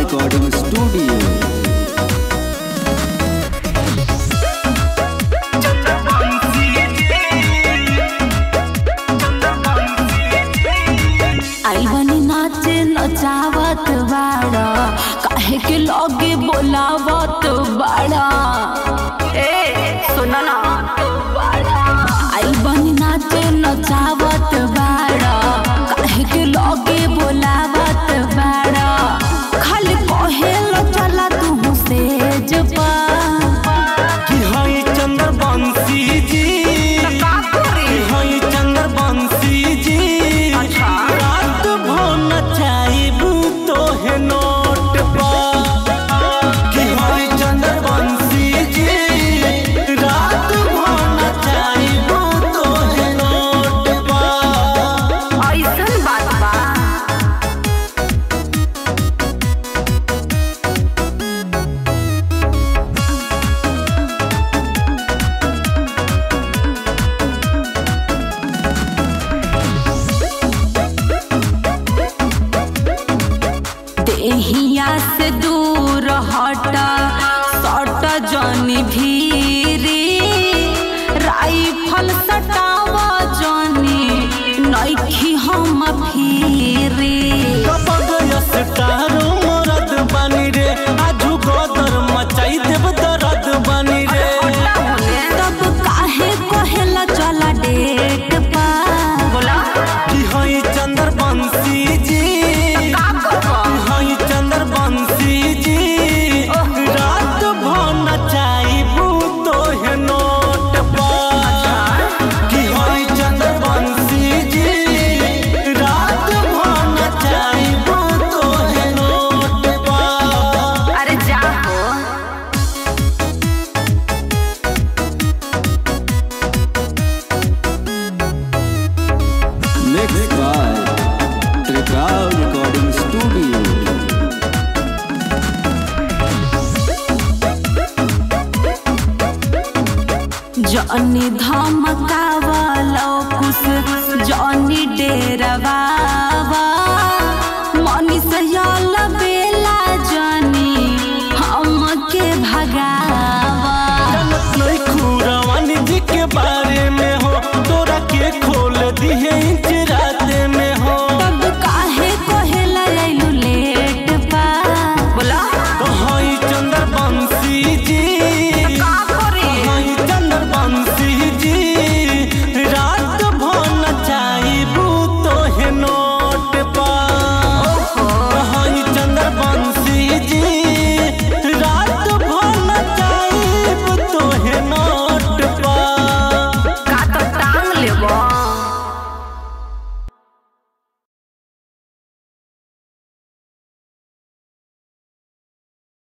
recording studio. आई बनी नाचे नचावत बाड़ा काहे के लगे बोलावत बाड़ा ए सुना ना आई बनी नाचे नचावत बाड़ा काहे के लगे बोलावत बाड़ा खाली कहेलो चला तू से जपा कि हई चंद्र बंसी जी कि हई चंद्र बंसी जी रात भो नचाइबू तोहे नोट पर कि हई चंद्र बंसी जी रात भो नचाइबू तोहे नोट पर ऐसन बात बा देहिया से दूर हट सट जनी भीरी राइफल सटाव जनी नइखी हम फिरी कपगयस तारो मरद बानी रे आजू गदर मचाई देव दरद बानी रे तब काहे कहेला चला डेट पा बोला कि हई चंद्र बंसी जी कि हई चंद्र बंसी जी रात भो नचाइबू तोहे नोट पर कि हई चंद्र बंसी जी रात भो नचाइबू तोहे नोट पर अरे जा हो Mixed by Trikal Recording Studio. Johnny धमकावलो कुछ जॉनी डेरवा